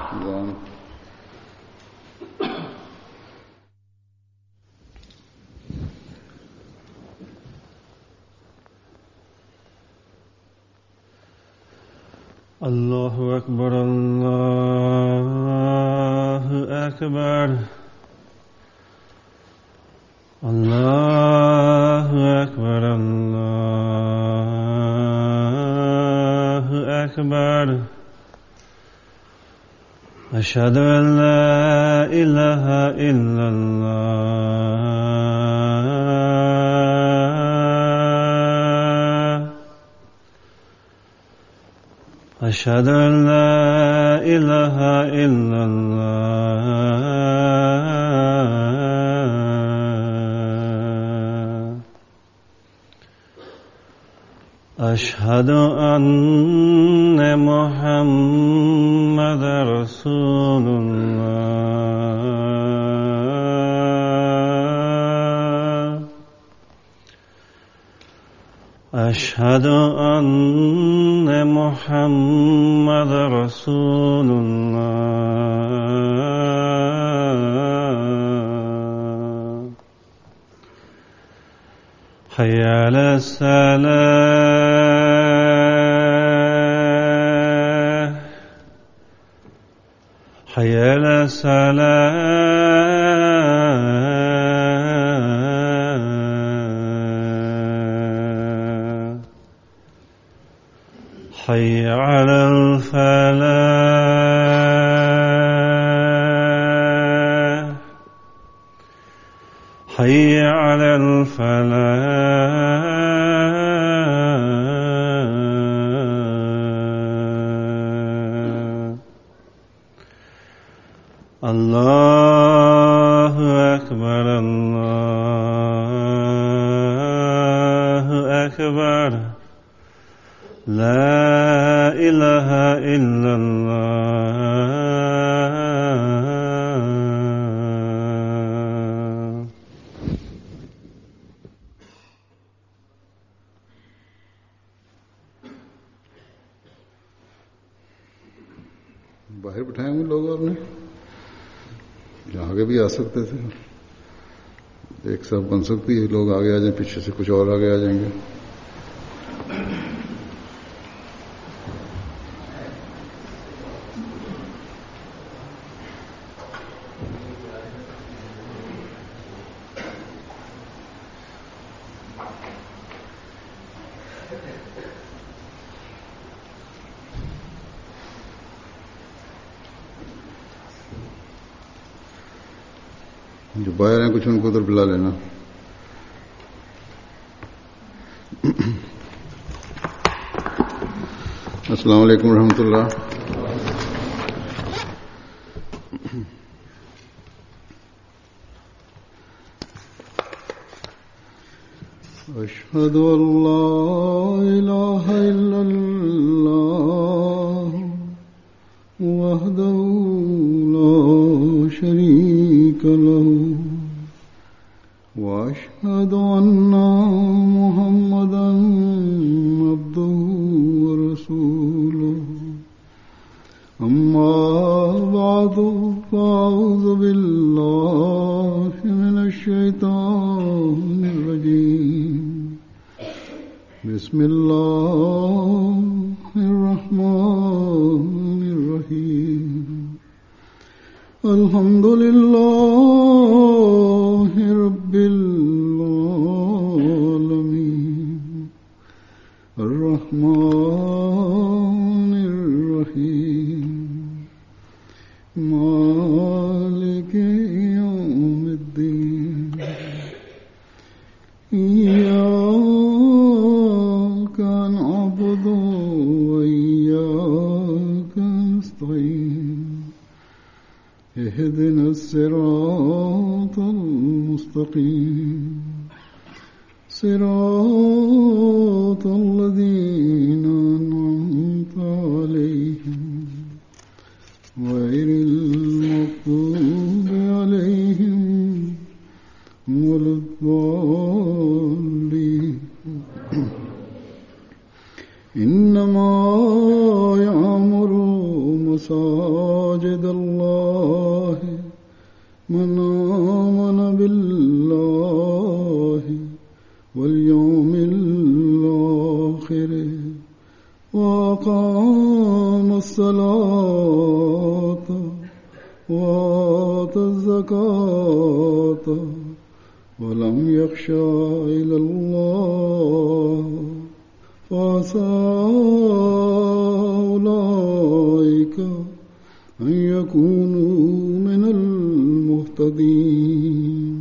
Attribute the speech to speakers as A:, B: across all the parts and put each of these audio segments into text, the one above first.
A: One.
B: الله أكبر الله أكبر الله أكبر الله أكبر أشهد أن لا إله إلا الله أشهد أن لا إله إلا الله أشهد أن محمد رسول الله أشهد أن محمد رسول الله حي على الصلاة حي على الصلاة حي على الفلاح حي على الفلاح الله أكبر الله أكبر لا إله إلا الله
A: बाहर बिठाए होंगे लोग आपने यहाँ आगे भी आ सकते थे एक साथ बन सकती है लोग आगे आ जाए पीछे से कुछ और आगे आ जाएंगे जो बाहर हैं कुछ उनको उधर बुला लेना अस्सलाम वालेकुम रहमतुल्लाह أشهد أن لا إله إلا الله وحده لا شريك له واشهد ان محمدا عبده ورسوله اما بعد فاعوذ بالله من الشيطان الرجيم بسم الله الرحمن الرحيم الحمد لله رب العالمين الرحمن الرحيم مالك يوم الدين إياك نعبد وإياك نستعين اهدنا الصراط المستقيم صراط الذين أنعمت عليهم غير المغضوب عليهم ولا الضالين إنما يعمر مساجد مساجد الله من آمن بالله واليوم الآخر وأقام الصلاة وآتى الزكاة ولم يخشى إلى الله فعسى أولئك أن يكونوا من المهتدين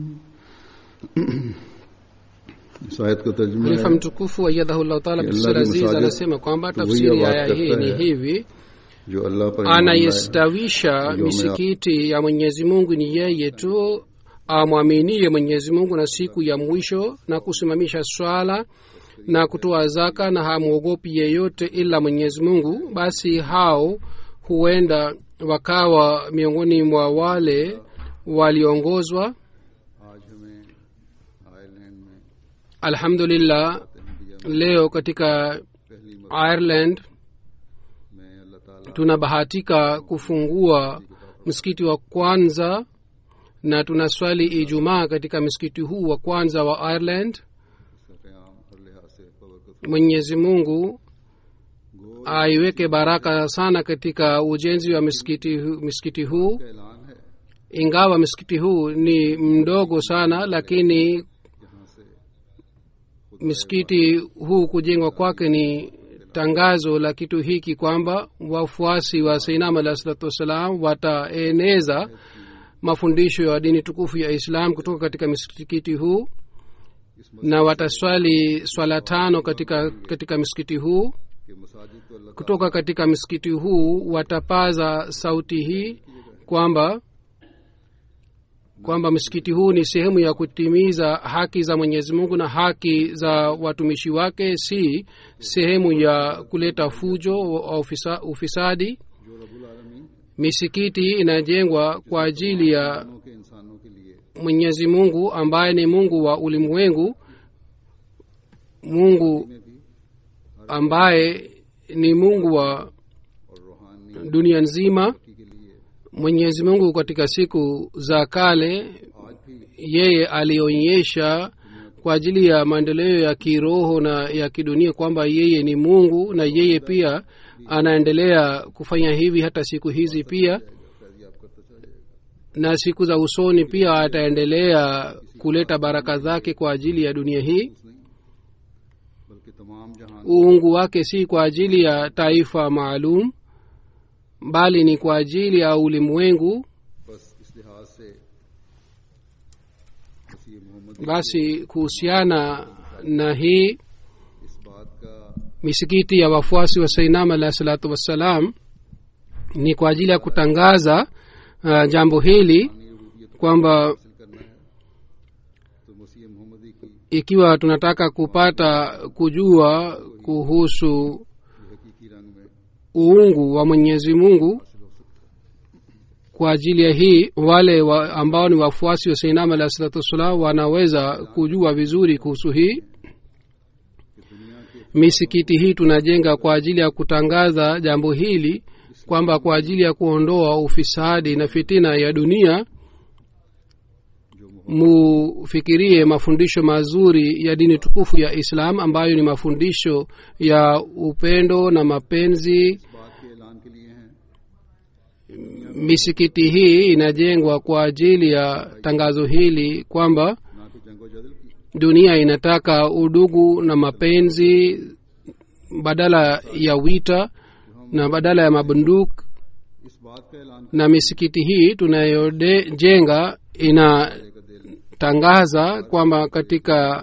A: शायद का तर्जुमा
C: khalifa
A: है
C: mtukufu ayadhahullahu taala
A: Allah
C: bisir
A: ni
C: aziz
A: masajid
C: anasema kwamba
A: to huyu
C: tafsiri ya
A: baat
C: aya hii
A: karta
C: ni
A: hai.
C: hivi
A: जो अल्लाह पर ईमान लाए।
C: anayestawisha
A: Ndio
C: misikiti ya mwenyezi mungu ni yeye tu amwaminie mwenyezi mungu na siku ya mwisho na kusimamisha swala na kutoa zaka na hamwogopi yeyote ila mwenyezi mungu basi hao huenda wakawa miongoni mwa wale waliongozwa
A: आज हमें आयरलैंड में
C: alhamdulillah leo katika
A: पहली
C: ireland
A: में अल्लाह ताला
C: tunabahatika kufungua msikiti wa kwanza na tunaswali ijumaa katika msikiti huu wa kwanza wa ireland
A: इसका क्याम हर लिहाज से बबरकत
C: mwenyezi mungu aiweke baraka sana katika ujenzi wa msikiti, hu- msikiti huu
A: का ऐलान है
C: ingawa msikiti huu ni mdogo sana lakini
A: यहाँ से
C: msikiti huu kujengwa kwake ni tangazo la kitu hiki kwamba wafuasi wa seinam alah salatu wassalam wataeneza mafundisho ya dini tukufu ya islam kutoka katika msikiti huu na wataswali swala tano katika, katika msikiti huu
A: कि मसाजिद को अल्लाह
C: kutoka katika msikiti huu watapaza sauti hii kwamba kwamba msikiti huu ni sehemu ya kutimiza haki za mwenyezi mungu na haki za watumishi wake si sehemu ya kuleta fujo au ufisa, ufisadi
A: जो रबुल आलमीन
C: misikiti inajengwa kwa ajili ya
A: दोनों के इंसानों के लिए
C: mwenyezi mungu ambaye ni mungu wa ulimwengu mungu ambaye ni mungu wa
A: और रूहानी
C: dunia nzima
A: के लिए
C: mwenyezi mungu katika siku za kale
A: आज भी
C: yeye alionyesha kwa ajili ya maendeleo ya kiroho na ya kidunia kwamba yeye ni mungu na yeye pia anaendelea kufanya hivi hata siku hizi pia
A: फैजियाब करता चला जाएगा
C: na siku za usoni pia ataendelea kuleta baraka zake kwa ajili ya dunia hii
A: नहीं बल्कि तमाम जहान
C: uungu wake si kwa ajili ya taifa maalum bali ni kwa ajili ya ulimwengu
A: बस इस लिहाज से मसीह Mohammad
C: basi kuhusiana na hii
A: इस बात का
C: misikiti ya wafuasi wa sainam alahi salatu wassalam ni kwa ajili ya kutangaza uh, jambo hili kwamba
A: हासिल करना है तो मसीह मोहम्मदी की
C: ikiwa tunataka kupata kujua kuhusu
A: हकीकी रंग में
C: uungu wa mwenyezi mungu kwa ajili ya hii wale wa, ambao ni wafuasi wa sainam alahi salatu wassalam wanaweza kujua vizuri kuhusu hii misikiti hii tunajenga kwa ajili ya kutangaza jambo hili kwamba kwa ajili ya kuondoa ufisadi na fitina ya dunia mufikirie mafundisho mazuri ya dini tukufu ya islam ambayo ni mafundisho ya upendo na mapenzi
A: इस बात के ऐलान के लिए हैं
C: misikiti hii inajengwa kwa ajili ya tangazo hili kwamba
A: ना कि जंग व जदल की
C: dunia inataka udugu na mapenzi badala ya wita na badala ya mabunduki
A: इस बात का ऐलान
C: na misikiti hii tunayojenga inatangaza kwamba katika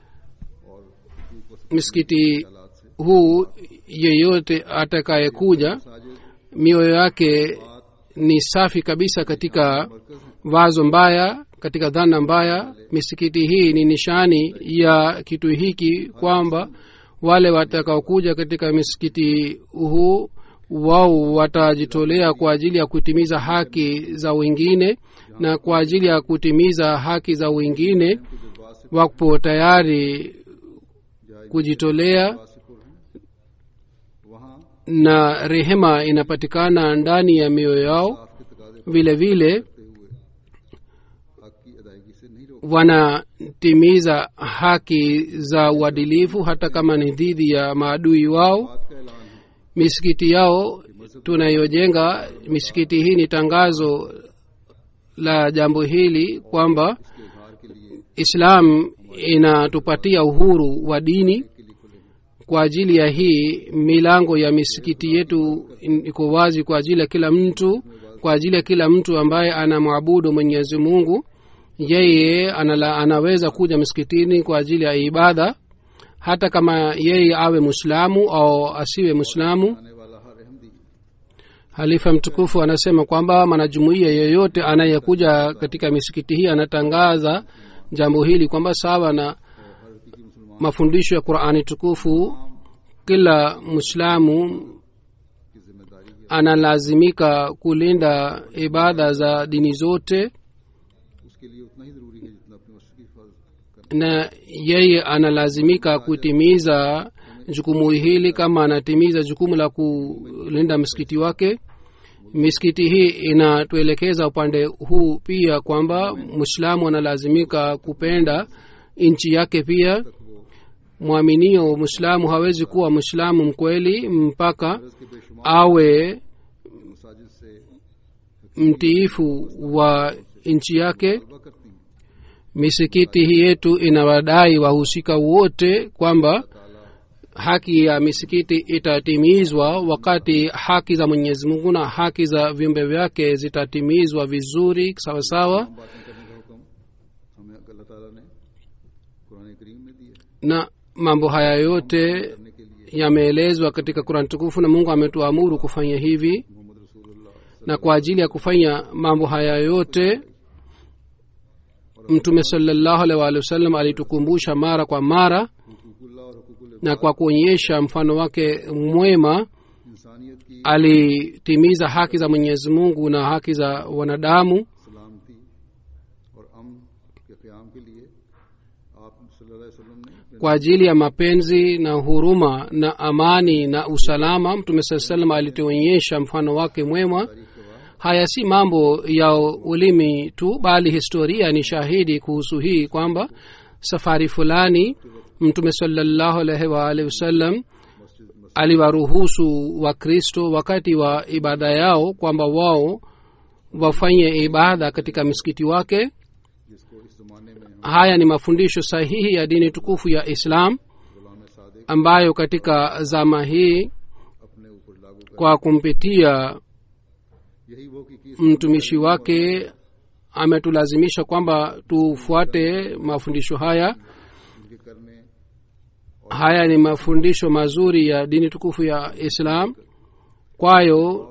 C: misikiti huu yeyote atakayekuja
A: Sajid
C: mioyo yake ni safi kabisa katika wazo mbaya katika dhana mbaya misikiti hii ni nishani ya kitu hiki kwamba wale watakaokuja katika misikiti huu wao watajitolea kwa ajili ya kutimiza haki za wengine na kwa ajili ya kutimiza haki za wengine wapo tayari kujitolea
A: वासिपुर हैं वहाँ
C: na rehema inapatikana ndani ya mioyo yao
A: साफ के तकाजे
C: vile vile
A: करते हुए हक की अदायगी से नहीं रोक
C: wanatimiza haki za uadilifu hata kama ni dhidi ya maadui wao
A: बात का ऐलान है
C: misikiti yao tunayojenga misikiti hii ni tangazo la jambo hili kwamba
A: इसके इजहार के लिए
C: islam inatupatia uhuru wa dini
A: के लिए खुले हैं
C: kwa ajili ya hii milango ya misikiti yetu in- iko wazi kwa ajili ya kila mtu kwa ajili ya kila mtu ambaye anamwabudu mwenyezi mungu yeye anala, anaweza kuja msikitini kwa ajili ya ibada hata kama yeye awe mwislamu au asiwe mwislamu
A: आने वाला हर Ahmadi
C: halifa mtukufu anasema kwamba mwanajumuiya yeyote anayekuja katika misikiti hii anatangaza jambo hili kwamba sawa na
A: हर हकीकी मुसलमान
C: mafundisho ya qurani tukufu kila mwislamu
A: की जिम्मेदारी है
C: analazimika kulinda ibada za dini zote
A: उसके लिए उतना ही जरूरी है जितना अपनी मस्जिद की हिफाजत करना
C: na yeye analazimika kutimiza jukumu hili kama anatimiza jukumu la kulinda msikiti wake misikiti hii inatuelekeza upande huu pia kwamba mwislamu analazimika kupenda nchi yake pia mwaminio mwislamu hawezi kuwa mwislamu mkweli mpaka
A: इसके बेशुमार
C: awe
A: मसाजिद से
C: mtiifu wa nchi yake
A: तलबा करती हैं
C: misikiti hii yetu inawadai wahusika wote kwamba haki ya misikiti itatimizwa wakati haki za mwenyezi mungu na haki za viumbe vyake zitatimizwa vizuri sawasawa
A: हम बातें करने का हुक्म हमें अल्लाह ताला ने कुरान करीम में दिया
C: na mambo haya yote
A: करने के लिए
C: yameelezwa katika kurani tukufu na mungu ametuamuru kufanya hivi
A: Mohammad रसूलुल्लाह
C: na kwa ajili ya kufanya mambo haya yote mtume salallahu alaihi waalihi wasallam alitukumbusha mara kwa mara
A: हुकूकुल्लाह और हुकूकुल
C: na kwa kuonyesha mfano wake mwema
A: इंसानियत की
C: alitimiza haki za mwenyezi mungu na haki za wanadamu
A: सलामती और अमन के क़याम के लिए आप सल्लल्लाहु अलैहि वसल्लम ने
C: kwa ajili ya mapenzi na huruma na amani na usalama mtume saa salam alituonyesha mfano wake mwema haya si mambo ya ulimi tu bali historia ni shahidi kuhusu hii kwamba safari fulani mtume salallahu alaihi waalihi wasallam aliwaruhusu wakristo wakati wa ibada yao kwamba wao wafanye ibada katika misikiti wake
A: जिसको इस ज़माने में हम
C: haya ni mafundisho sahihi ya dini tukufu ya islam
A: गुलाम Sadiq
C: ambayo katika zama hii
A: अपने ऊपर लागू कर
C: kwa kumpitia
A: यही वो की, की
C: mtumishi wake ametulazimisha kwamba tufuate mafundisho haya
A: उनके करने
C: haya ni mafundisho mazuri ya dini tukufu ya islam kwayo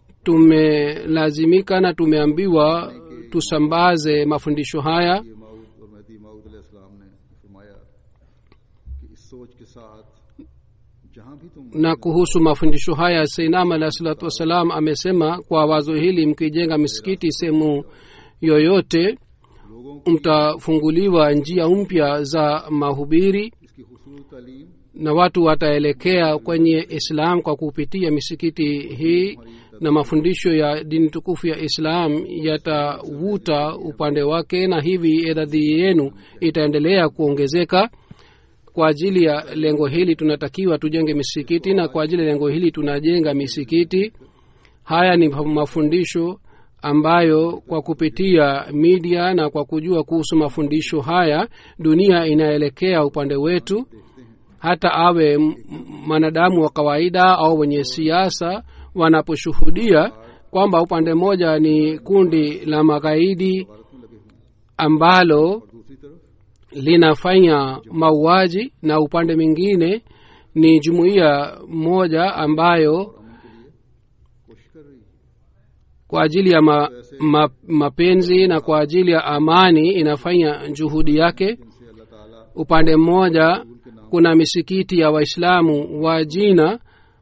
C: tumelazimika na tumeambiwa tusambaze mafundisho haya
A: ये माऊद और महदी माऊद अलैहिस्सलाम ने फरमाया कि इस सोच के साथ जहाँ भी तुम
C: na kuhusu mafundisho haya seinam alahi salatu wassalam amesema kwa wazo hili mkijenga misikiti sehemu yoyote
A: लोगों को
C: mtafunguliwa njia mpya za mahubiri
A: इसकी खूबसूरत तालीम
C: na watu wataelekea kwenye islam kwa kupitia misikiti hii na mafundisho ya dini tukufu ya islam yatavuta upande wake na hivi idadi yenu itaendelea kuongezeka kwa ajili ya lengo hili tunatakiwa tujenge misikiti na kwa ajili ya lengo hili tunajenga misikiti haya ni mafundisho ambayo kwa kupitia media na kwa kujua kuhusu mafundisho haya dunia inaelekea upande wetu hata awe m- m- mwanadamu wa kawaida au wenye siasa wanaposhuhudia kwamba upande mmoja ni kundi la magaidi ambalo
A: दूसरी तरफ
C: linafanya mauaji na upande mwingine ni jumuiya moja ambayo
A: कोशिश कर रही है
C: kwa ajili ya ma, ma, mapenzi na kwa ajili ya amani inafanya juhudi yake
A: जिनसे अल्लाह ताला
C: upande mmoja kuna misikiti ya waislamu wa jina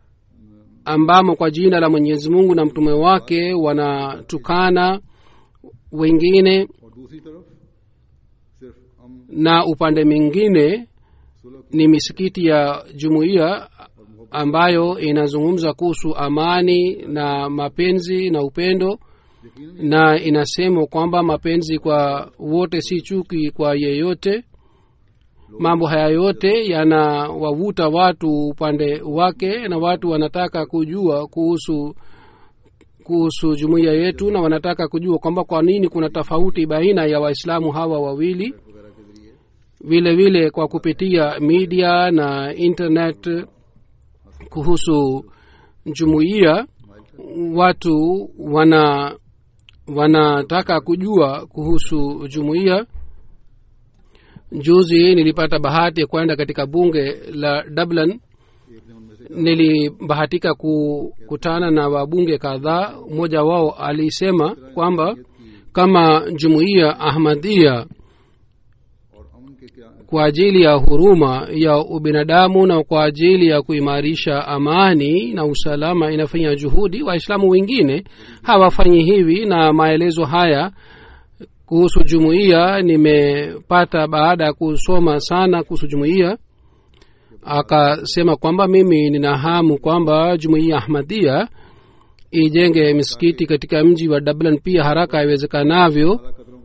C: ambamo kwa jina la mwenyezi mungu na mtume wake wanatukana wengine
A: और दूसरी तरफ सिर्फ हम
C: na upande mwingine
A: सुलह
C: ni misikiti ya jumuiya ambayo inazungumza kuhusu amani na mapenzi na upendo na inasema kwamba mapenzi kwa wote si chuki kwa yeyote mambo haya yote yanawavuta watu upande wake na watu wanataka kujua kuhusu kuhusu jumuiya yetu na wanataka kujua kwamba kwa nini kuna tofauti baina ya waislamu hawa wawili vile vile kwa kupitia media na internet kuhusu jumuiya watu wana wanataka kujua kuhusu jumuiya juzi nilipata bahati ya kwenda katika bunge la dublin nilibahatika kukutana na wabunge kadhaa mmoja wao alisema kwamba kama jumuiya ahmadia kwa ajili ya huruma ya ubinadamu na kwa ajili ya kuimarisha amani na usalama inafanya juhudi waislamu wengine hawafanyi hivi na maelezo haya kuhusu jumuiya nimepata baada ya kusoma sana kuhusu jumuiya akasema kwamba mimi nina hamu kwamba jumuiya ahmadia ijenge misikiti katika mji wa dublin pia haraka iwezekanavyo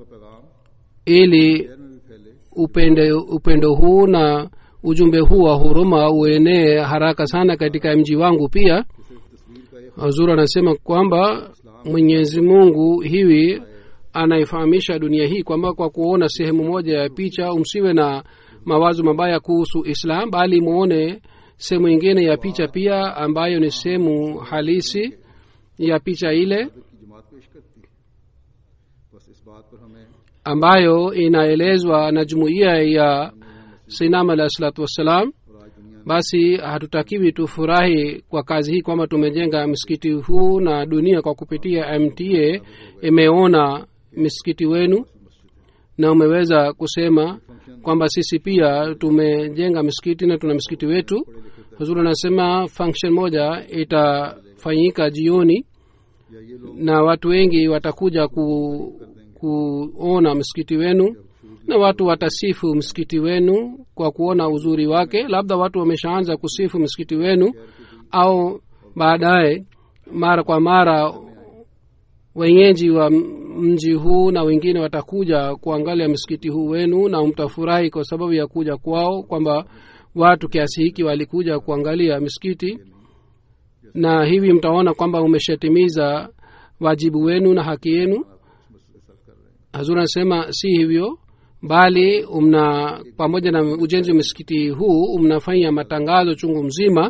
C: ili upendo, upendo huu na ujumbe huu wa huruma uenee haraka sana katika mji wangu pia hazur anasema kwamba mwenyezi mungu hivi anaifahamisha dunia hii kwamba kwa kuona sehemu moja ya picha umsiwe na mawazo mabaya kuhusu islam bali muone sehemu ingine ya picha pia ambayo ni sehemu halisi ya picha ile ambayo inaelezwa na jumuiya ya sinam alah salatu wassalam basi hatutakiwi tufurahi kwa kazi hii kwamba tumejenga msikiti huu na dunia kwa kupitia mta imeona misikiti wenu na umeweza kusema kwamba sisi pia tumejenga misikiti na tuna msikiti wetu huzuri anasema function moja itafanyika jioni na watu wengi watakuja ku, kuona msikiti wenu na watu watasifu msikiti wenu kwa kuona uzuri wake labda watu wameshaanza kusifu msikiti wenu au baadaye mara kwa mara wenyeji wa mji huu na wengine watakuja kuangalia msikiti huu wenu na mtafurahi kwa sababu ya kuja kwao kwamba watu kiasi hiki walikuja kuangalia misikiti na hivi mtaona kwamba umeshatimiza wajibu wenu na haki yenu hazur anasema si hivyo bali umna pamoja na ujenzi wa misikiti huu mnafanya matangazo chungu mzima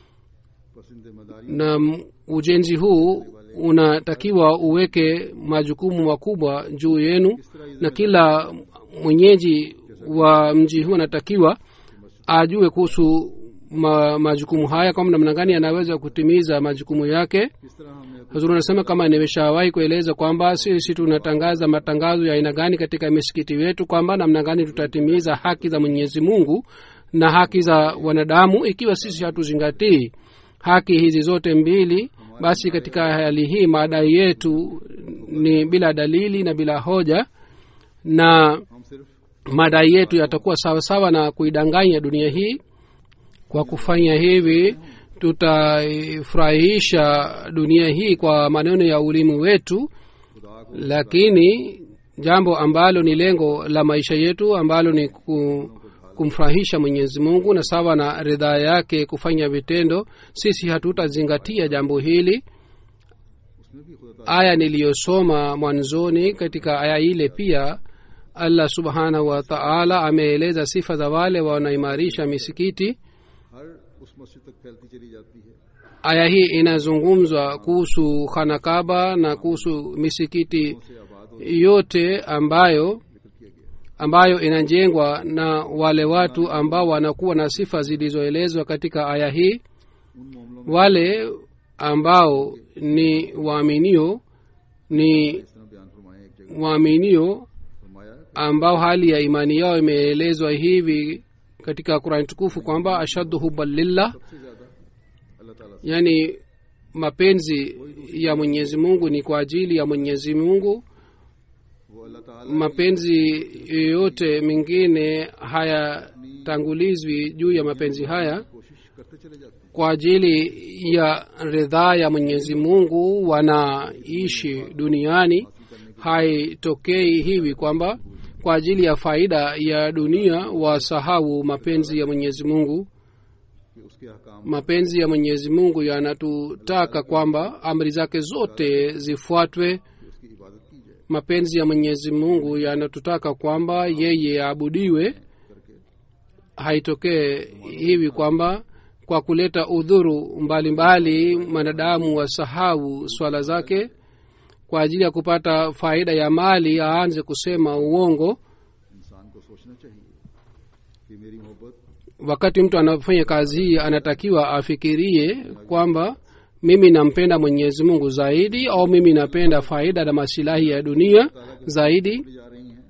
C: na ujenzi huu unatakiwa uweke majukumu makubwa juu yenu na kila mwenyeji wa mji huu anatakiwa ajue kuhusu ma, majukumu haya kwamba namna gani anaweza kutimiza majukumu yake hazuru anasema kama nimeshawahi kueleza kwamba sisi tunatangaza matangazo ya aina gani katika misikiti wetu kwamba namna gani tutatimiza haki za mwenyezi mungu na haki za wanadamu ikiwa sisi hatuzingatii haki hizi zote mbili basi katika hali hii madai yetu ni bila dalili na bila hoja na madai yetu yatakuwa sawasawa na kuidanganya dunia hii kwa kufanya hivi tutaifurahisha dunia hii kwa maneno ya ulimi wetu lakini jambo ambalo ni lengo la maisha yetu ambalo ni ku, kumfurahisha mwenyezi mungu na sawa na ridhaa yake kufanya vitendo sisi hatutazingatia jambo hili aya niliyosoma mwanzoni katika aya ile pia allah subhanahu wa taala ameeleza sifa za wale wanaimarisha misikiti aya hii inazungumzwa kuhusu khanakaba na kuhusu misikiti yote ambayo ambayo inajengwa na wale watu ambao wanakuwa na sifa zilizoelezwa katika aya hii wale ambao ni waaminio ni waaminio ambao hali ya imani yao imeelezwa hivi katika qurani tukufu kwamba ashaddu huban lillah yaani mapenzi ya mwenyezi mungu ni kwa ajili ya mwenyezi mungu mapenzi yoyote mengine hayatangulizwi juu ya mapenzi haya kwa ajili ya ridhaa ya mwenyezi mungu wanaishi duniani haitokei hivi kwamba kwa ajili ya faida ya dunia wasahau mapenzi ya mwenyezi mungu
A: कि उसके अहकाम
C: mapenzi ya mwenyezi mungu yanatutaka kwamba amri zake zote zifuatwe
A: की उसकी इबादत की जाए
C: mapenzi ya mwenyezi mungu yanatutaka kwamba yeye aabudiwe haitokee hivi kwamba kwa kuleta udhuru mbalimbali mwanadamu wasahau swala zake kwa ajili ya kupata faida ya mali aanze kusema uongo
A: इंसान को सोचना चाहिए कि मेरी मोहब्बत
C: wakati mtu anafanya kazi hii anatakiwa afikirie kwamba mimi nampenda mwenyezi mungu zaidi au mimi napenda faida na masilahi ya dunia zaidi
A: जा रही हैं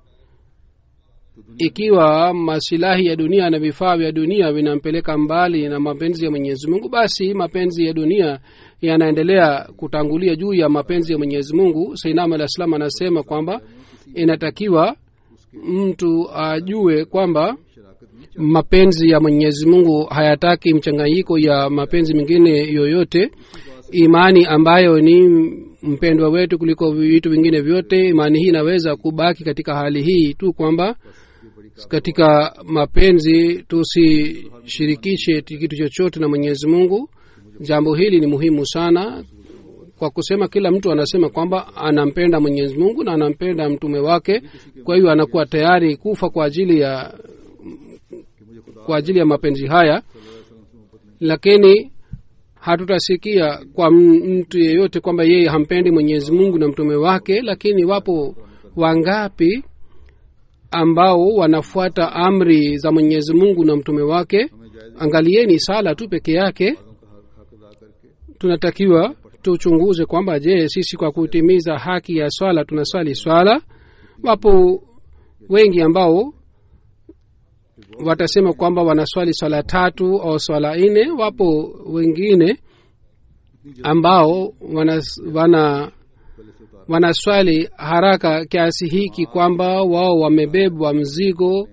C: ikiwa masilahi ya dunia na vifaa vya dunia vinampeleka mbali na mapenzi ya mwenyezi mungu basi mapenzi ya dunia yanaendelea kutangulia juu ya mapenzi ya mwenyezi mungu sainam alah salam anasema kwamba inatakiwa mtu ajue kwamba mapenzi ya mwenyezi mungu hayataki mchanganyiko ya mapenzi mengine yoyote imani ambayo ni mpendwa wetu kuliko vitu vingine vyote imani hii inaweza kubaki katika hali hii tu kwamba katika mapenzi tusishirikishe kitu chochote na mwenyezi mungu jambo hili ni muhimu sana kwa kusema kila mtu anasema kwamba anampenda mwenyezi mungu na anampenda mtume wake kwa hiyo anakuwa tayari kufa kwa ajili ya kwa ajili ya mapenzi haya lakini hatutasikia kwa m- mtu yeyote kwamba yeye hampendi mwenyezi mungu na mtume wake lakini wapo wangapi ambao wanafuata amri za mwenyezi mungu na mtume wake angalieni sala tu peke yake tunatakiwa tuchunguze kwamba je sisi kwa kutimiza haki ya swala tunaswali swala wapo wengi ambao watasema kwamba wanaswali swala tatu au swala nne wapo wengine ambao wana, wana wanaswali haraka kiasi hiki kwamba wao wamebebwa mzigo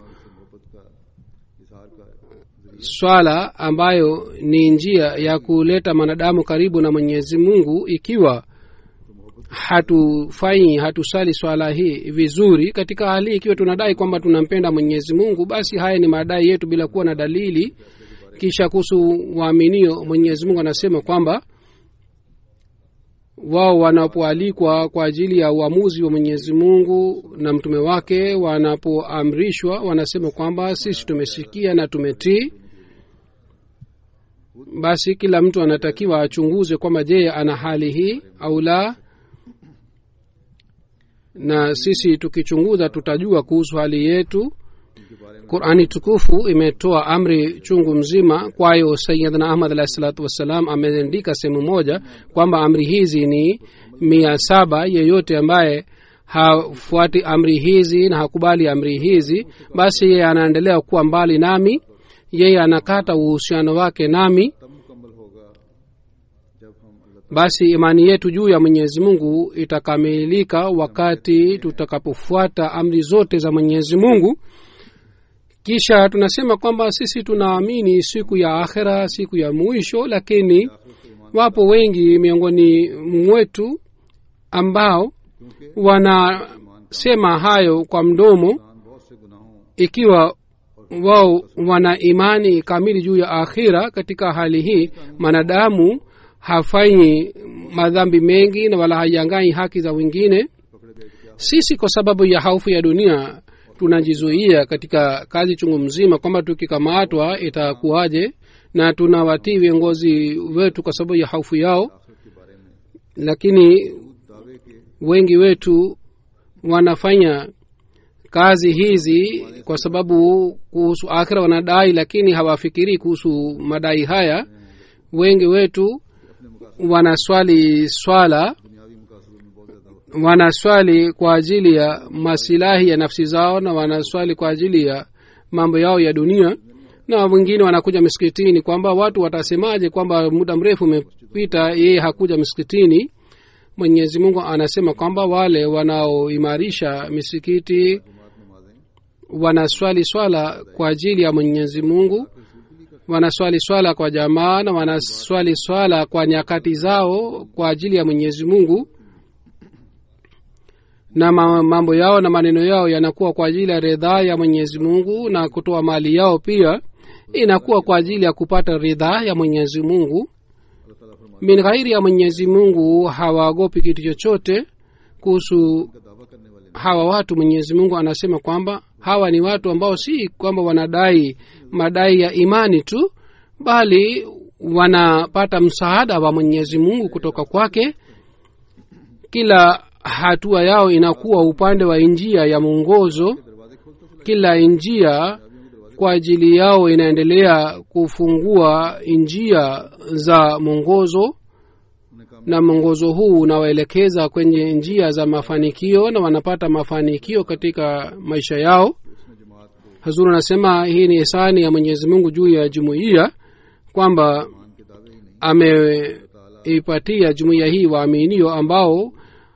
C: swala ambayo ni njia ya kuleta mwanadamu karibu na mwenyezi mungu ikiwa hatufanyi hatusali swala hii vizuri katika hali hii ikiwa tunadai kwamba tunampenda mwenyezi mungu basi haya ni madai yetu bila kuwa na dalili kisha kuhusu waaminio mwenyezi mungu anasema kwamba wao wanapoalikwa kwa ajili ya uamuzi wa mwenyezi mungu na mtume wake wanapoamrishwa wanasema kwamba sisi tumesikia na tumetii basi kila mtu anatakiwa achunguze kwamba je ana hali hii au la na sisi tukichunguza tutajua kuhusu hali yetu qurani tukufu imetoa amri chungu mzima kwayo sayidna ahmad alahi salatu wassalam ameandika sehemu moja kwamba amri hizi ni mia saba yeyote ambaye hafuati amri hizi na hakubali amri hizi basi yeye anaendelea kuwa mbali nami yeye anakata uhusiano wake nami basi imani yetu juu ya mwenyezi mungu itakamilika wakati tutakapofuata amri zote za mwenyezi mungu kisha tunasema kwamba sisi tunaamini siku ya akhera siku ya mwisho lakini wapo wengi miongoni mwetu ambao wanasema hayo kwa mdomo ikiwa wao wana imani kamili juu ya akhira katika hali hii mwanadamu hafanyi madhambi mengi na wala haiangai haki za wengine sisi kwa sababu ya haufu ya dunia tunajizuia katika kazi chungu mzima kwamba tukikamatwa itakuwaje na tunawatii viongozi wetu kwa sababu ya haufu yao lakini wengi wetu wanafanya kazi hizi kwa sababu kuhusu akhira wanadai lakini hawafikirii kuhusu madai haya wengi wetu wanaswali swala wanaswali kwa ajili ya masilahi ya nafsi zao na wanaswali kwa ajili ya mambo yao ya dunia na wengine wanakuja misikitini kwamba watu watasemaje kwamba muda mrefu umepita yeye hakuja misikitini mwenyezi mungu anasema kwamba wale wanaoimarisha misikiti wanaswali swala kwa ajili ya mwenyezi mungu wanaswali swala kwa jamaa na wanaswali swala kwa nyakati zao kwa ajili ya mwenyezi mungu na ma- mambo yao na maneno yao yanakuwa kwa ajili ya ridhaa ya mwenyezi mungu na kutoa mali yao pia inakuwa kwa ajili ya kupata ridhaa ya mwenyezi mungu min ghairi ya mwenyezi mungu hawaogopi kitu chochote kuhusu hawa watu mwenyezi mungu anasema kwamba hawa ni watu ambao si kwamba wanadai madai ya imani tu bali wanapata msaada wa mwenyezi mungu kutoka kwake kila hatua yao inakuwa upande wa njia ya mwongozo kila njia kwa ajili yao inaendelea kufungua njia za mwongozo na mwongozo huu unawaelekeza kwenye njia za mafanikio na wanapata mafanikio katika maisha yao hazuru anasema hii ni hisani ya mwenyezi mungu juu ya jumuiya kwamba ameipatia jumuiya hii waaminio ambao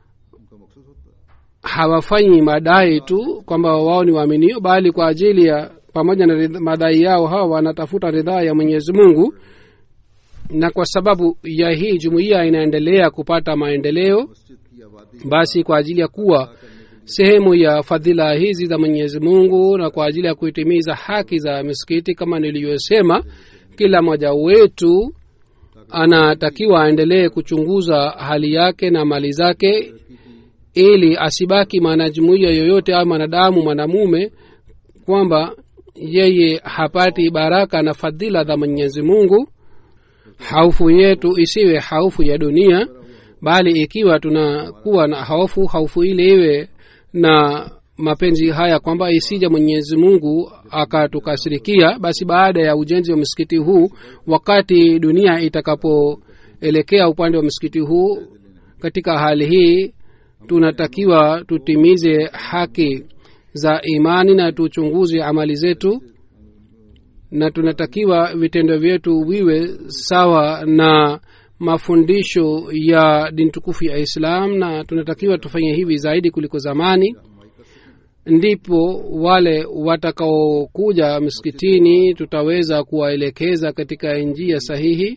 C: hawafanyi madai tu kwamba wao ni waaminio bali kwa ajili ya pamoja na ridha- madai yao hawa wanatafuta ridhaa ya mwenyezi mungu na kwa sababu ya hii jumuiya inaendelea kupata maendeleo basi kwa ajili ya kuwa sehemu ya fadhila hizi za mwenyezi mungu na kwa ajili ya kuitimiza haki za misikiti kama niliyosema kila mmoja wetu anatakiwa aendelee kuchunguza hali yake na mali zake ili asibaki mwanajumuiya yoyote au mwanadamu mwanamume kwamba yeye hapati baraka na fadhila za mwenyezi mungu haufu yetu isiwe haufu ya dunia bali ikiwa tunakuwa na hofu haufu ile iwe na mapenzi haya kwamba isija mwenyezi mungu akatukasirikia basi baada ya ujenzi wa msikiti huu wakati dunia itakapoelekea upande wa msikiti huu katika hali hii tunatakiwa tutimize haki za imani na tuchunguze amali zetu na tunatakiwa vitendo vyetu viwe sawa na mafundisho ya dini tukufu ya islam na tunatakiwa tufanye hivi zaidi kuliko zamani ndipo wale watakaokuja msikitini tutaweza kuwaelekeza katika njia sahihi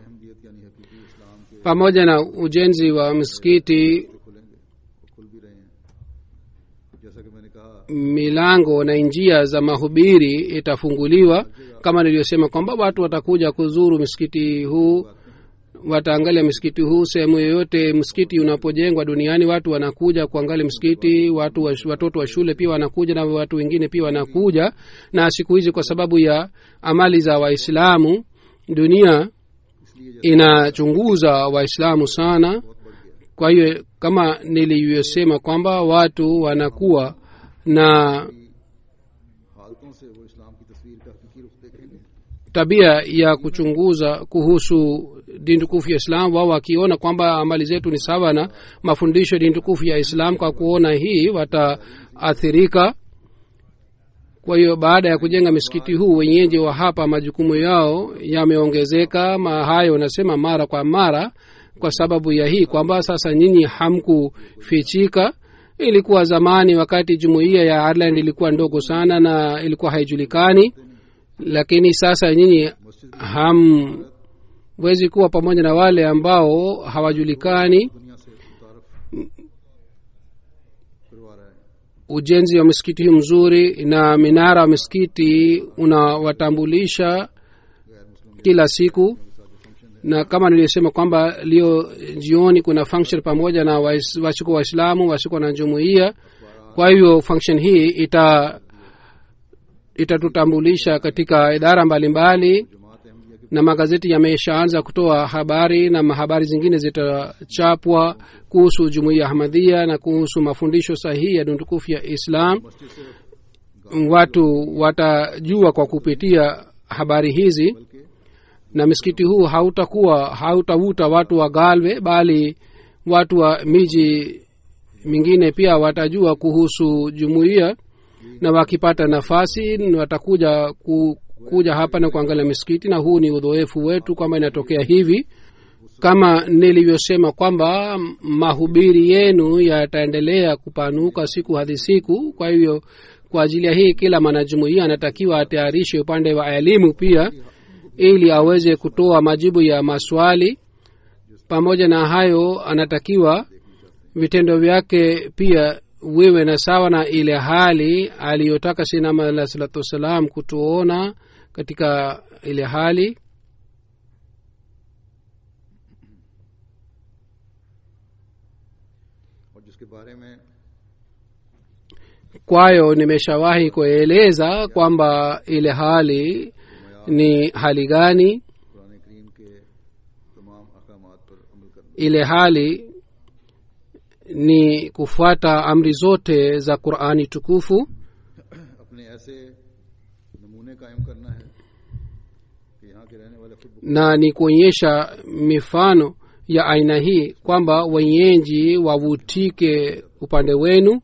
C: pamoja na ujenzi wa msikiti
A: जैसा कि मैंने कहा
C: milango na njia za mahubiri itafunguliwa kama niliyosema kwamba watu watakuja kuzuru msikiti huu wataangalia msikiti huu sehemu yoyote msikiti unapojengwa duniani watu wanakuja kuangalia msikiti watu wa, watoto wa shule pia wanakuja na watu wengine pia wanakuja na siku hizi kwa sababu ya amali za waislamu dunia inachunguza waislamu sana kwa hiyo kama nilivyosema kwamba watu wanakuwa na
A: हालतों से वो इस्लाम की तस्वीर का हकीकी रुख देखेंगे
C: tabia ya kuchunguza kuhusu dini tukufu ya islam wao wakiona kwamba amali zetu ni sawa na mafundisho ya dini tukufu ya islam kwa kuona hii wataathirika kwa hiyo baada ya kujenga misikiti huu wenyeji wa hapa majukumu yao yameongezeka ma hayo wanasema mara kwa mara kwa sababu ya hii kwamba sasa nyinyi hamkufichika ilikuwa zamani wakati jumuiya ya ireland ilikuwa ndogo sana na ilikuwa haijulikani lakini sasa nyinyi hamwezi kuwa pamoja na wale ambao hawajulikani
A: दुनिया से मुतारफ करवा रहा है
C: ujenzi wa misikiti hii mzuri na minara wa misikiti unawatambulisha kila siku na kama niliyosema kwamba leo jioni kuna function pamoja na wais- wasiko waislamu wasiko na jumuiya kwa hivyo function hii ita itatutambulisha katika idara mbalimbali na magazeti yameshaanza kutoa habari na habari zingine zitachapwa kuhusu jumuiya ya ahmadhia na kuhusu mafundisho sahihi ya dini tukufu ya islam watu watajua kwa kupitia habari hizi na msikiti huu hautakuwa hautavuta watu wa galwe bali watu wa miji mingine pia watajua kuhusu jumuiya na wakipata nafasi watakuja ku, kuja hapa na kuangalia misikiti na huu ni udhoefu wetu kwamba inatokea hivi kama nilivyosema kwamba mahubiri yenu yataendelea kupanuka siku hadi siku kwa hivyo kwa ajili ya hii kila mwanajumuia anatakiwa atayarishe upande wa elimu pia ili aweze kutoa majibu ya maswali pamoja na hayo anatakiwa vitendo vyake pia wiwe na sawa na ile hali aliyotaka sinama alah salatu wassalam kutuona katika ile hali
A: और जिसके बारे में
C: kwayo nimeshawahi kueleza kwamba ile hali ni hali gani
A: Quran करीम के तमाम अहकाम पर अमल करना
C: ile hali ni kufuata amri zote za qurani tukufu
A: अपने ऐसे नमूने कायम करना है कि यहाँ के रहने वाले खुद
C: na ni kuonyesha mifano ya aina hii kwamba wenyeji wavutike upande wenu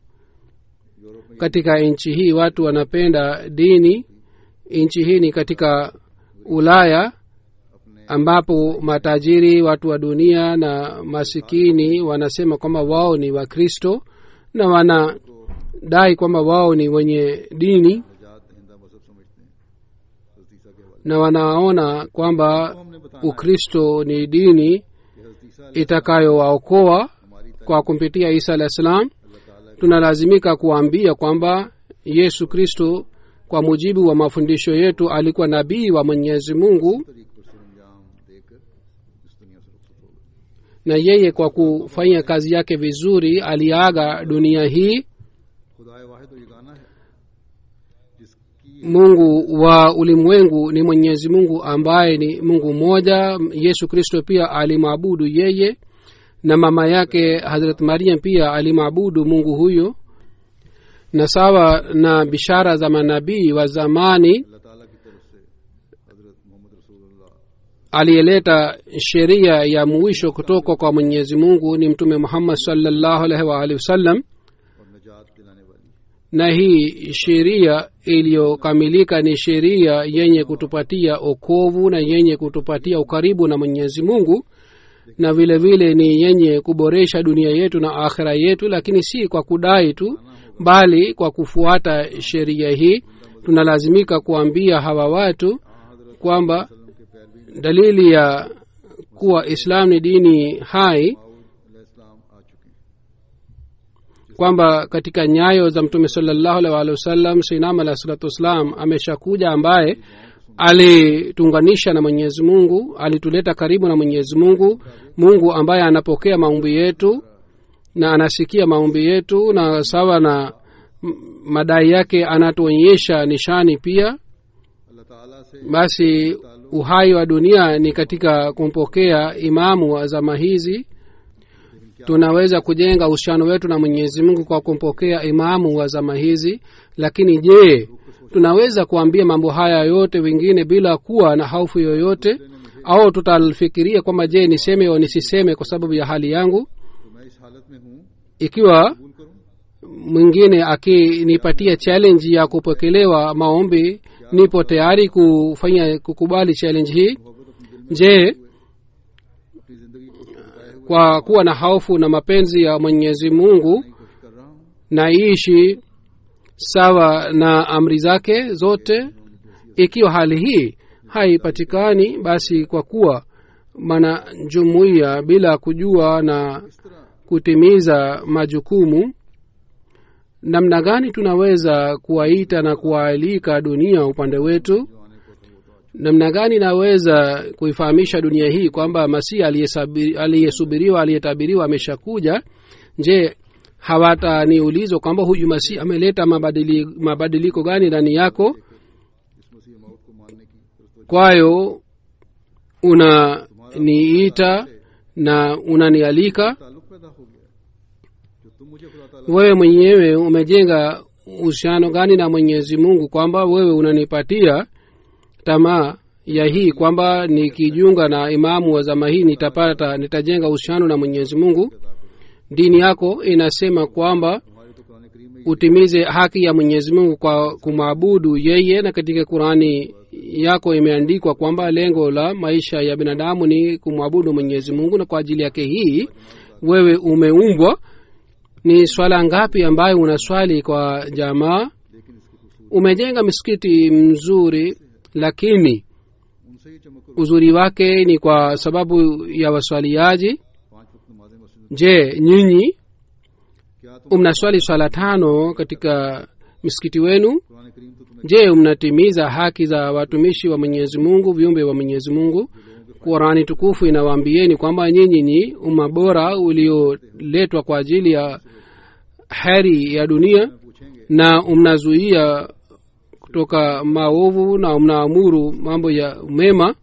C: katika nchi hii watu wanapenda dini nchi hii ni katika ulaya ambapo matajiri watu wa dunia na masikini wanasema kwamba wao ni wakristo na wanadai kwamba wao ni wenye dini
A: निजात हिंदा मजहब समझते हैं हजरत ईसा के हवाले
C: na wanaona kwamba
A: हमने बताया
C: ukristo ni dini
A: कि हजरत ईसा
C: itakayowaokoa
A: हमारी
C: kwa kumpitia isa alah salam
A: अल्लाह ताला
C: tunalazimika kuambia kwamba yesu kristo kwa mujibu wa mafundisho yetu alikuwa nabii wa mwenyezi mungu
A: तरीक पर सरंजाम देकर इस दुनिया से रुखसत हो गए
C: na yeye kwa kufanya kazi yake vizuri aliaga dunia hii
A: खुदाए वाहिद और यगाना है जिसकी
C: mungu wa ulimwengu ni mwenyezi mungu ambaye ni mungu mmoja yesu kristo pia alimwabudu yeye na mama yake hazrat mariam pia alimwabudu mungu huyo na sawa na bishara za manabii wa zamani
A: अल्लाह ताला की तरफ से हजरत मोहम्मद रसूलुल्लाह
C: aliyeleta sheria ya mwisho kutoka kwa mwenyezi mungu ni mtume muhammad salllahu alaihi waalihi wasallam
A: और निजात दिलाने वाली
C: na hii sheria iliyokamilika ni sheria yenye kutupatia okovu na yenye kutupatia ukaribu na mwenyezi mungu na vile vile ni yenye kuboresha dunia yetu na akhira yetu lakini si kwa kudai tu bali kwa kufuata sheria hii tunalazimika kuambia hawa watu kwamba dalili ya kuwa islam ni dini hai
A: इस्लाम आ चुके हैं
C: kwamba katika nyayo za mtume salallahu alaihi waalihi wasallam sinam alah salatu wassalam ameshakuja ambaye alituunganisha na mwenyezi mungu alituleta karibu na mwenyezi mungu mungu ambaye anapokea maombi yetu na anasikia maombi yetu na sawa na m- madai yake anatuonyesha nishani pia
A: अल्लाह ताला से
C: basi uhai wa dunia ni katika kumpokea imamu wa zama hizi tunaweza kujenga uhusiano wetu na mwenyezi mungu kwa kumpokea imamu wa zama hizi lakini je tunaweza kuambia mambo haya yote wengine bila kuwa na hofu yoyote au tutafikiria kwamba je niseme au nisiseme kwa sababu ya hali yangu
A: तो मैं इस हालत में हूँ
C: ikiwa
A: कबूल करूँ
C: mwingine akinipatia challenge ya kupokelewa maombi nipo tayari kufanya kukubali challenge hii je
A: अपनी जिंदगी को बिताए हुए
C: kwa kuwa na hofu na mapenzi ya mwenyezi mungu
A: कोशिश कर रहा हूँ
C: naishi sawa na amri zake zote ikiwa hali hii haipatikani basi kwa kuwa mana jumuiya bila kujua na kutimiza majukumu namna gani tunaweza kuwaita na kuwaalika dunia upande wetu namna gani naweza kuifahamisha dunia hii kwamba masihi aliyesabi- aliyesubiriwa aliyetabiriwa ameshakuja je hawataniulizwa kwamba huyu masihi ameleta mabadili, mabadiliko gani ndani yako
A: इस मसीह मौत को मानने की तरफ
C: kwayo unaniita na unanialika
A: ताल्लुक पैदा हो गया जो तुम मुझे खुदा ताला
C: wewe mwenyewe umejenga uhusiano gani na mwenyezi mungu kwamba wewe unanipatia tamaa ya hii kwamba nikijiunga na imamu wa zama hii nitapata nitajenga uhusiano na mwenyezi mungu dini yako inasema kwamba
A: हमारे तो कुरान करीम में
C: utimize haki ya mwenyezi mungu kwa kumwabudu yeye na katika qurani yako imeandikwa kwamba lengo la maisha ya binadamu ni kumwabudu mwenyezi mungu na kwa ajili yake hii wewe umeumbwa ni swala ngapi ambayo unaswali kwa jamaa umejenga misikiti mzuri lakini
A: से ही चमक
C: uzuri wake ni kwa sababu ya waswaliaji
A: पांच वक्त नमाजें मस्जिद में
C: je nyinyi
A: क्या तुम
C: mnaswali swala tano katika misikiti wenu
A: Quran करीम तो तुम्हें
C: je mnatimiza haki za watumishi wa mwenyezi mungu viumbe wa mwenyezi mungu qurani tukufu inawaambieni kwamba nyinyi ni umma bora ulioletwa kwa ajili ya heri ya dunia
A: पूछेंगे
C: na mnazuia kutoka maovu na mnaamuru mambo ya mema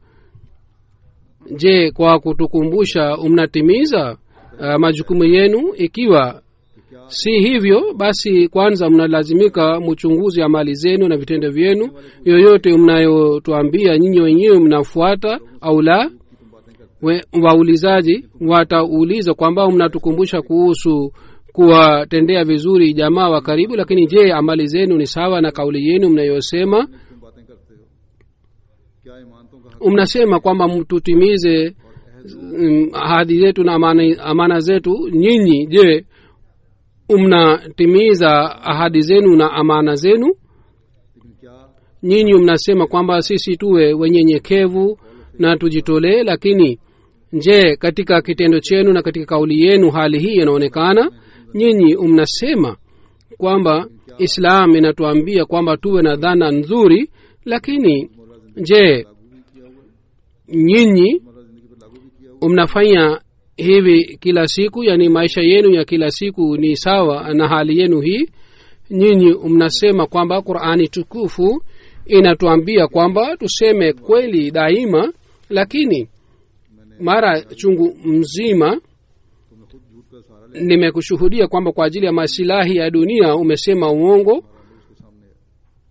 C: je kwa kutukumbusha mnatimiza uh, majukumu yenu ikiwa si hivyo basi kwanza mnalazimika mchunguzi amali zenu na vitendo vyenu yoyote mnayotuambia nyinyi wenyewe mnafuata au la We- waulizaji watauliza kwamba mnatukumbusha kuhusu kuwatendea vizuri jamaa wa karibu lakini je amali zenu ni sawa na kauli yenu mnayosema
A: तुम बातें करते हो क्या इमानतों का हक
C: mnasema kwamba tutimize mm, ahadi zetu na amana, amana zetu nyinyi je mnatimiza ahadi zenu na amana zenu
A: लेकिन क्या
C: nyinyi mnasema kwamba sisi tuwe wenyenyekevu na tujitolee lakini je katika kitendo chenu na katika kauli yenu hali hii inaonekana nyinyi mnasema kwamba islam inatuambia kwamba tuwe na dhana nzuri lakini je nyinyi
A: हमारा जिंदगी पर लागू भी किया हुआ
C: mnafanya hivi kila siku yani maisha yenu ya kila siku ni sawa na hali yenu hii nyinyi mnasema kwamba qurani tukufu inatuambia kwamba tuseme kweli daima lakini mara chungu mzima
A: तुमने खुद झूठ का सहारा ले
C: nimekushuhudia kwamba kwa ajili ya masilahi ya dunia umesema uongo
A: उसके सामने है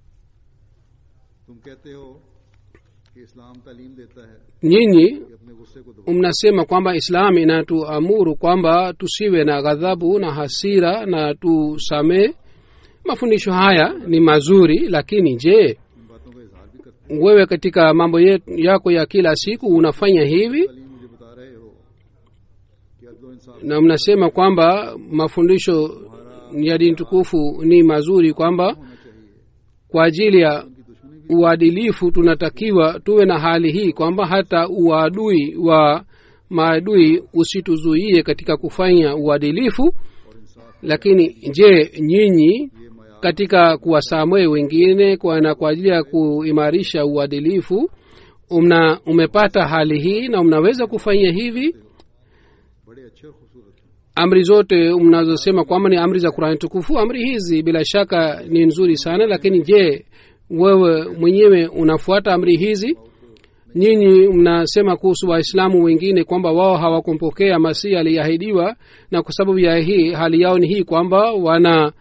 A: तुम कहते हो कि इस्लाम तालीम देता है
C: nyinyi
A: कि अपने गुस्से को दबाओ
C: mnasema kwamba islam inatuamuru kwamba tusiwe na ghadhabu na hasira na tusamee mafundisho haya ni mazuri lakini je
A: इन बातों का इजहार भी करते
C: wewe katika mambo ye- yako ya kila siku unafanya hivi
A: तालीम मुझे बता रहे हो कि अदलो इंसाफ
C: na mnasema kwamba mafundisho ya dini tukufu ni mazuri kwamba
A: होना चाहिए
C: kwa ajili ya
A: उनकी दुश्मनी भी
C: uadilifu tunatakiwa tuwe na hali hii kwamba hata uadui wa maadui usituzuie katika kufanya uadilifu
A: और इंसाफ
C: lakini je nyinyi
A: ये मया
C: katika kuwasamehe wengine kwa na kwa ajili ya kuimarisha uadilifu umna umepata hali hii na mnaweza kufanya hivi
A: बड़े अच्छे और खूबसूरत हैं
C: amri zote mnazosema kwamba ni amri za qurani tukufu amri hizi bila shaka ni nzuri sana lakini je wewe mwenyewe unafuata amri hizi nyinyi mnasema kuhusu waislamu wengine kwamba wao hawakumpokea masihi aliyeahidiwa na kwa sababu ya hii hali yao ni hii kwamba wana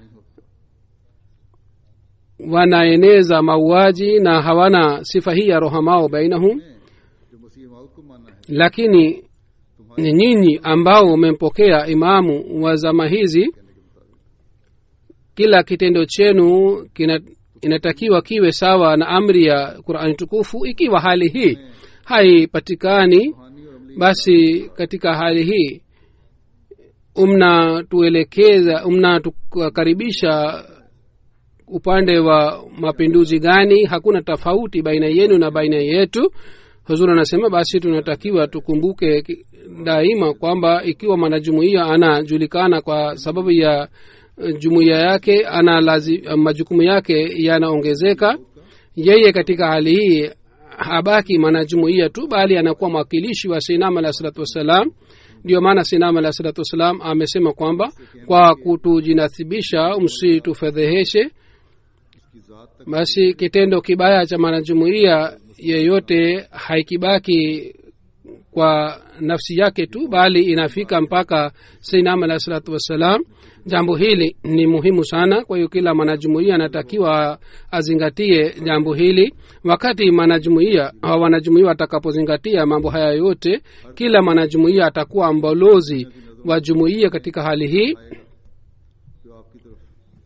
C: wanaeneza mauaji na hawana sifa hii ya rohamao bainahum
A: जो मसीह माउद को मानना है
C: lakini ni nyinyi ambao umempokea imamu wa zama hizi kila kitendo chenu kina, inatakiwa kiwe sawa na amri ya qurani tukufu ikiwa hali hii haipatikani
A: रूहानी और अमली
C: basi katika hali hii mnatuelekeza mnatukaribisha upande wa mapinduzi gani hakuna tofauti baina yenu na baina yetu huzuri anasema basi tunatakiwa tukumbuke ki- daima kwamba ikiwa mwanajumuiya anajulikana kwa sababu ya eh, jumuiya yake ana lazi, majukumu yake yanaongezeka yeye katika hali hii habaki mwanajumuiya tu bali anakuwa mwakilishi wa sinam alah salatu wassalam ndio maana sinam alah salatu wassalam amesema kwamba kwa kutujinasibisha msitufedheheshe
A: उसकी जात तक
C: basi kitendo kibaya cha mwanajumuiya yeyote haikibaki kwa nafsi yake tu bali inafika mpaka sinam alah salatu wassalam jambo hili ni muhimu sana kwa hiyo kila mwanajumuiya anatakiwa azingatie jambo hili wakati mwanajumuiya au wanajumuiya watakapozingatia mambo haya yote kila mwanajumuiya atakuwa mbalozi wa jumuiya katika hali hii
A: जो आपकी तरफ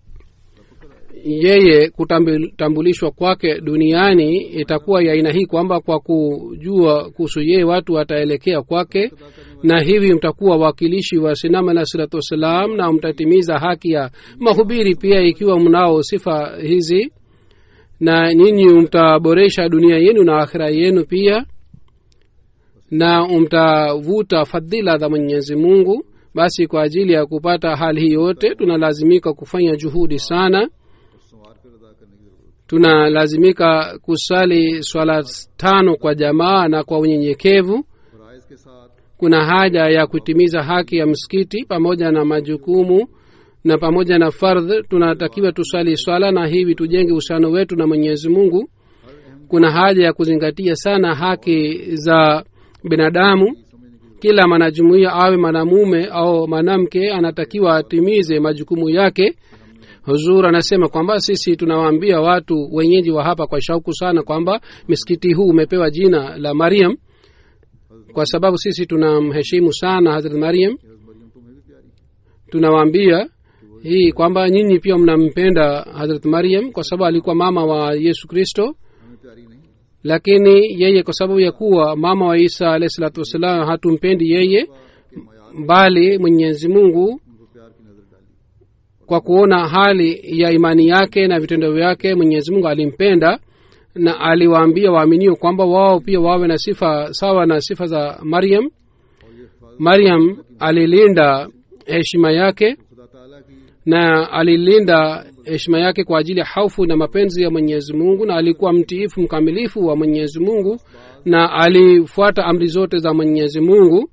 C: yeye kutambulishwa kwake duniani itakuwa ya aina hii kwamba kwa kujua kuhusu yeye watu wataelekea kwake na hivi mtakuwa wakilishi wa sinam alah salatu wassalam na mtatimiza haki ya mahubiri pia ikiwa mnao sifa hizi na nyinyi mtaboresha dunia yenu na akhira yenu pia na mtavuta fadhila za mwenyezi mungu basi kwa ajili ya kupata hali hii yote tunalazimika kufanya juhudi sana
A: संवार कर अदा करने की जरूरत
C: tunalazimika kusali swala tano kwa jamaa na kwa unyenyekevu
A: है फराइज के साथ
C: kuna haja ya kutimiza haki ya msikiti pamoja na majukumu na pamoja na fardh tunatakiwa tusali swala na hivi tujenge uhusiano wetu na mwenyezi mungu kuna haja ya kuzingatia sana haki za binadamu kila mwanajumuiya awe mwanamume au mwanamke anatakiwa atimize majukumu yake huzur anasema kwamba sisi tunawaambia watu wenyeji wa hapa kwa shauku sana kwamba misikiti huu umepewa jina la mariam kwa sababu sisi tunamheshimu sana hazrat mariam
A: Maryam तुम्हें भी प्यारी है
C: tunawaambia hii kwamba nyinyi pia mnampenda hazrat mariam kwa sababu alikuwa mama wa yesu kristo
A: हमें प्यारी नहीं
C: lakini yeye kwa sababu ya kuwa mama wa isa alahi salatu wassalam hatumpendi yeye bali mwenyezi mungu
A: उनको प्यार की नजर डाली
C: kwa kuona hali ya imani yake na vitendo vyake mwenyezi mungu alimpenda na aliwaambia waaminio kwamba wao pia wawe na sifa sawa na sifa za maryam maryam alilinda heshima yake
A: खुदा ताला की
C: na alilinda heshima yake kwa ajili ya haufu na mapenzi ya mwenyezi mungu na alikuwa mtiifu mkamilifu wa mwenyezi mungu na alifuata amri zote za mwenyezi mungu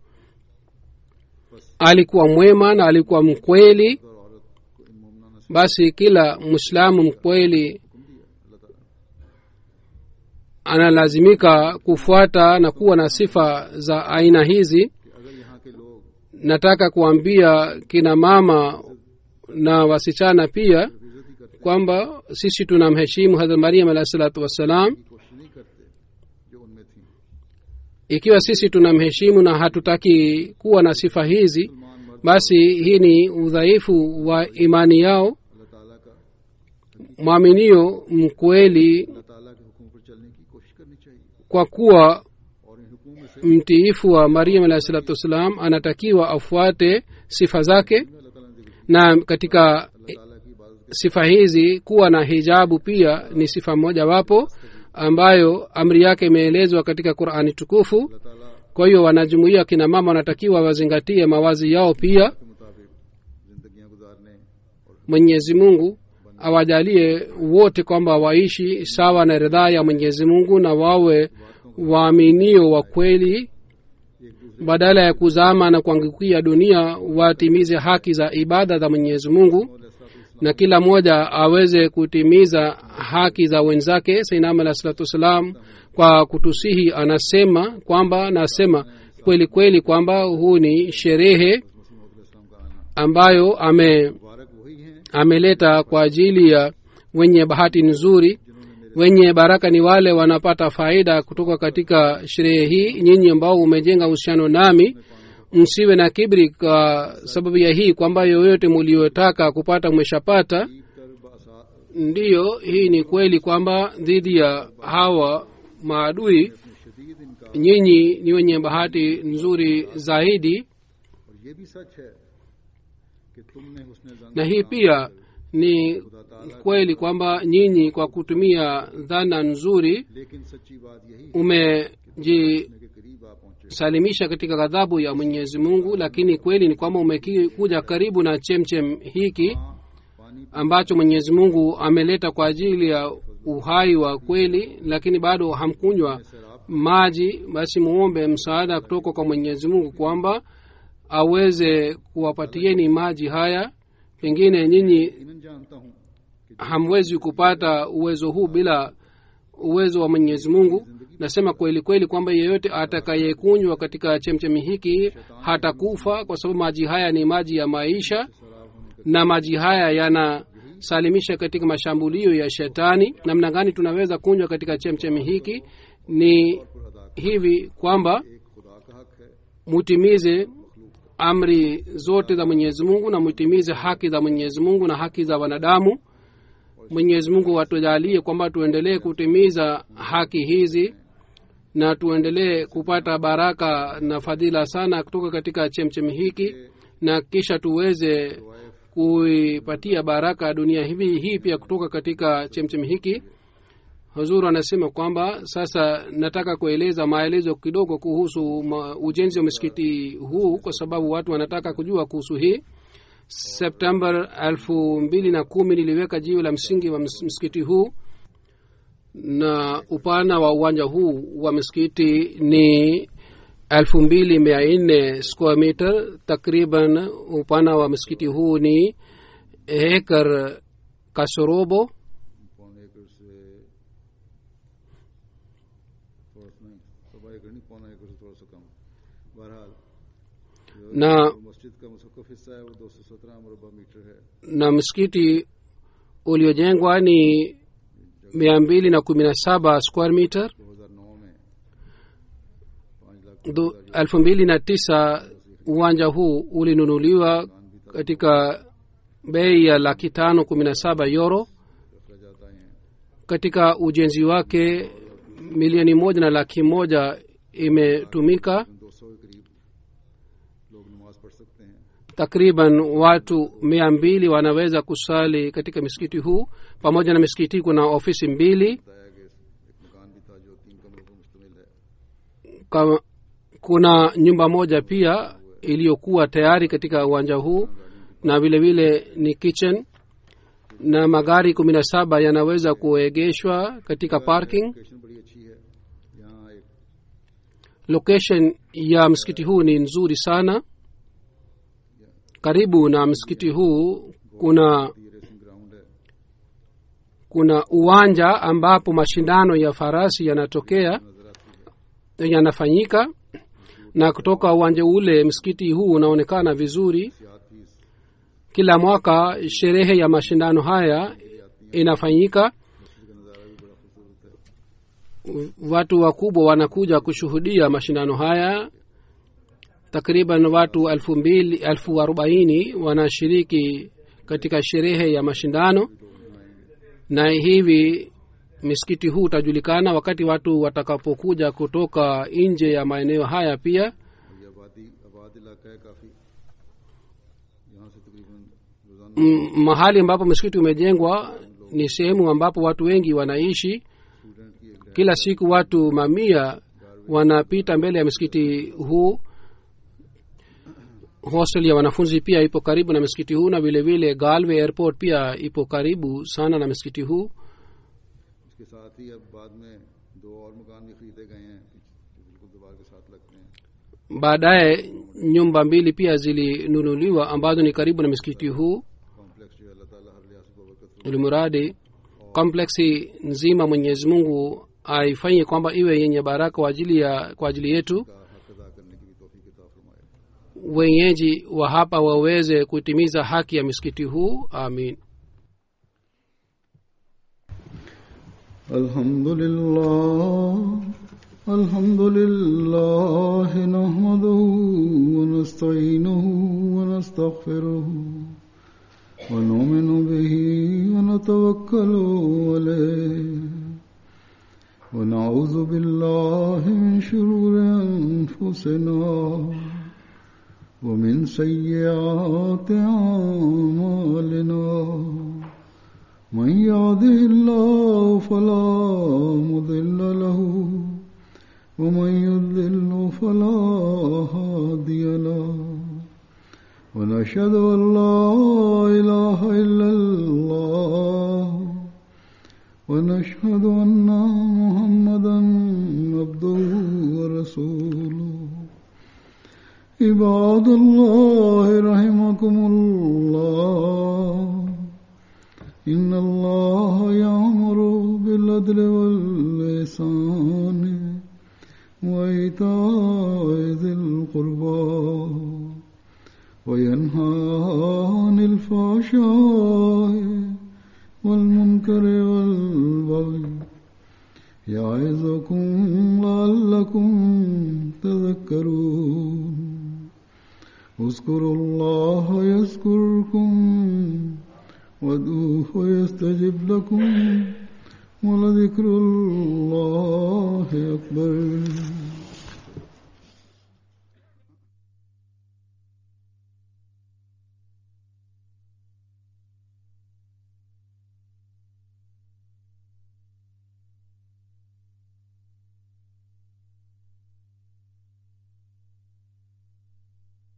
C: alikuwa mwema na alikuwa mkweli
A: और औरत को इन मुमनाना से
C: basi kila mwislamu mkweli analazimika kufuata na kuwa na sifa za aina hizi
A: कि अगर यहाँ के लोग
C: nataka kuambia kina mama na wasichana pia
A: इज्जत ही करते
C: kwamba sisi tunamheshimu hadrat mariam alahi salatu wassalam
A: की कोशिश नहीं करते जो उनमें थी
C: ikiwa sisi tunamheshimu na hatutaki kuwa na sifa hizi
A: मुसलमान मर्द
C: basi hii ni udhaifu wa imani yao
A: अल्लाह ताला का
C: mwaminio mkweli
A: अल्लाह ताला के हुक्म पर चलने की कोशिश करनी चाहिए
C: kwa kuwa
A: और इन हुक्मों में से
C: mtiifu wa mariam alahi salatu wassalam anatakiwa afuate sifa zake
A: अल्लाह ताला ने जिक्र
C: na katika
A: अल्लाह ताला की इबादत
C: sifa hizi kuwa na hijabu pia ni sifa mojawapo ambayo amri yake imeelezwa katika qurani tukufu
A: अल्लाह ताला
C: kwa hiyo wanajumuia kina mama wanatakiwa wazingatie mawazi yao pia
A: के मुताबिक जिंदगियां गुजारने और
C: mwenyezi mungu awajalie wote kwamba waishi sawa na ridhaa ya mwenyezi mungu na wawe waaminio wa kweli
A: एक दूसरे
C: badala ya kuzama na kuangukia dunia watimize haki za ibada za mwenyezi mungu
A: को अलैहिस्सलातु
C: na kila mmoja aweze kutimiza haki za wenzake sainam alah salatu wassalam kwa kutusihi anasema kwamba anasema kweli kweli kwamba huu ni sherehe
A: वसल्लम का आना
C: ambayo ame
A: मुबारक वही हैं
C: ameleta kwa ajili ya wenye bahati nzuri wenye baraka ni wale wanapata faida kutoka katika sherehe hii nyinyi ambao umejenga uhusiano nami msiwe na kibri kwa sababu ya hii kwamba yoyote muliotaka kupata mweshapata
A: कर बासा
C: ndiyo hii ni kweli kwamba dhidi ya hawa maadui
A: शदीद इनका
C: nyinyi ni wenye bahati nzuri zaidi
A: और ये भी सच है कि तुमने हुस्न जन
C: na hii pia ni kweli kwamba nyinyi kwa kutumia dhana nzuri
A: लेकिन सच्ची बात यही है
C: umejisalimisha
A: के करीब आ पहुंचे
C: katika ghadhabu ya mwenyezi mungu lakini kweli ni kwamba umekuja karibu na chemchem hiki
A: पानी
C: ambacho mwenyezi mungu ameleta kwa ajili ya uhai wa kweli lakini bado hamkunywa maji basi muombe msaada kutoka kwa mwenyezi mungu kwamba aweze kuwapatieni maji haya pengine nyinyi
A: यकीनन जानता हूँ कि
C: hamwezi kupata uwezo huu bila uwezo wa mwenyezi mungu nasema kweli kweli kwamba yeyote atakayekunywa katika chemchemi hiki hatakufa kwa sababu maji haya ni maji ya maisha na maji haya yanasalimisha katika mashambulio ya shetani namna gani tunaweza kunywa katika chemchemi hiki ni hivi kwamba
A: एक खुदा का हक है
C: mutimize amri zote za mwenyezi mungu na mutimize haki za mwenyezi mungu na haki za wanadamu mwenyezi mungu watujalie kwamba tuendelee kutimiza haki hizi na tuendelee kupata baraka na fadhila sana kutoka katika chemchemi hiki na kisha tuweze kuipatia baraka dunia hivi hii pia kutoka katika chemchemi hiki huzuru anasema kwamba sasa nataka kueleza maelezo kidogo kuhusu ma, ujenzi wa msikiti huu kwa sababu watu wanataka kujua kuhusu hii september elfu mbili na kumi niliweka jiwe la msingi wa ms- msikiti huu na upana wa uwanja huu wa msikiti ni elfu mbili mia nne square meter takriban upana wa msikiti huu ni hekar kasorobo
A: पौने एकड़ से थोड़ा सा नहीं सवा एकड़ नहीं पौना एकड़ से थोड़ा सा कम बहरहाल
C: na
A: जो मस्जिद का मुसक्फ हिस्सा है वो दो सौ सत्रह मुरबा मीटर है
C: na msikiti uliojengwa ni mia mbili na kumi na saba square meter
A: दो हजार नौ में पाँच lakh
C: Du- elfu mbili na tisa uwanja huu ulinunuliwa katika bei ya laki tano kumi na saba euro
A: अखराजात आए हैं
C: katika ujenzi wake milioni moja na laki moja imetumika
A: दो सौ के करीब लोग नमाज पढ़ सकते हैं
C: takriban watu mia mbili wanaweza kusali katika misikiti huu pamoja na misikiti kuna ofisi mbili
A: बताया कि एक मकान भी था जो तीन कमरों पर मुश्तमिल है
C: kama kuna nyumba moja pia iliyokuwa tayari katika uwanja huu na vile vile ni kitchen na magari kumi na saba yanaweza kuegeshwa katika parking
A: location बड़ी अच्छी है यहाँ एक
C: location ya msikiti huu ni nzuri sana karibu na msikiti huu kuna
A: ये racing ground है
C: kuna uwanja ambapo mashindano ya farasi yanatokea yanafanyika na kutoka uwanja ule msikiti huu unaonekana vizuri
A: सियात भी इस
C: kila mwaka sherehe ya mashindano haya inafanyika watu wakubwa wanakuja kushuhudia mashindano haya takriban watu elfu mbili elfu arobaini wanashiriki katika sherehe ya mashindano na hivi misikiti huu utajulikana wakati watu watakapokuja kutoka nje ya maeneo haya pia
A: ये आबादी आबाद इलाका है काफ़ी यहाँ से तकरीबन रोज़ाना
C: M- mahali ambapo msikiti umejengwa ni sehemu ambapo watu wengi wanaishi
A: student की एक
C: kila siku watu mamia wanapita mbele ya msikiti huu hostel ya wanafunzi pia ipo karibu na msikiti huu na vile vile galway airport pia ipo karibu sana na msikiti huu
A: इसके साथ ही अब बाद में दो और मकान भी खरीदे गए हैं जो बिल्कुल दीवार के साथ लगते हैं
C: baadaye nyumba mbili pia zilinunuliwa ambazo ni karibu na msikiti huu
A: complex जो है अल्लाह ताला हर लिहाज को बरकत
C: ulimuradi kompleksi nzima mwenyezi mungu aifanye kwamba iwe yenye baraka kwa ajili ya kwa ajili yetu
A: का हक अदा करने की भी तोफीक अता फरमाए
C: wenyeji wa hapa waweze kutimiza haki ya misikiti huu amin
A: الحمد لله الحمد لله نحمده ونستعينه ونستغفره ونؤمن به ونتوكل عليه ونعوذ بالله من شرور أنفسنا ومن سيئات أعمالنا من يهده الله فلا مضل له ومن يضلل فلا هادي له ونشهد ان لا اله الا الله ونشهد ان محمدا عبده ورسوله عباد الله رحمكم الله إن الله يأمر بالعدل واللسان وإيتاء ذي القربى وينهى عن الفحشاء والمنكر والبغي يعظكم لعلكم تذكرون اذكروا الله يذكركم وادعوه يستجب لكم ولذكر الله أكبر